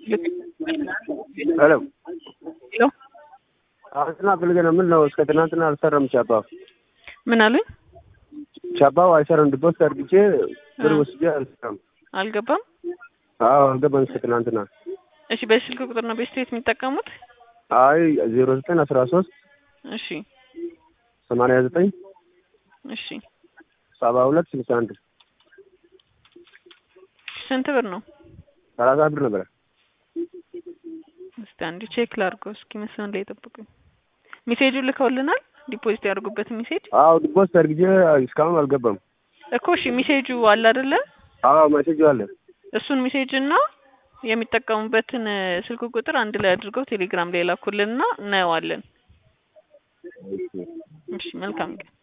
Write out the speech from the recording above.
ሄሎ ሄሎ አሁን ፈልገህ ነው? ምን ነው እስከ ትናንትና አልሰራም ቻፓው ምን አሉኝ? ቻፓው አይሰራም። ዲፖዚት አድርግቼ ብር ወስጄ አልሰራም። አልገባም። አዎ አልገባም እስከ ትናንትና። እሺ በስልክ ቁጥር ነው ቤስት ቤት የሚጠቀሙት? አይ ዜሮ ዘጠኝ አስራ ሶስት እሺ ሰማንያ ዘጠኝ እሺ ሰባ ሁለት ስልሳ አንድ ስንት ብር ነው? ሰላሳ ብር ነበረ። እስቲ አንድ ቼክ ላድርገው እስኪ መስመር ላይ ጠብቁኝ። ሜሴጁን ልከውልናል ዲፖዚት ያደርጉበትን ሜሴጅ አዎ ዲፖዚት አድርግቼ እስካሁን አልገባም። እኮ እሺ ሜሴጁ አለ አይደለ? አዎ ሜሴጁ አለ። እሱን ሜሴጅ እና የሚጠቀሙበትን ስልክ ቁጥር አንድ ላይ አድርገው ቴሌግራም ላይ ላኩልንና እናየዋለን። እሺ መልካም ቀን።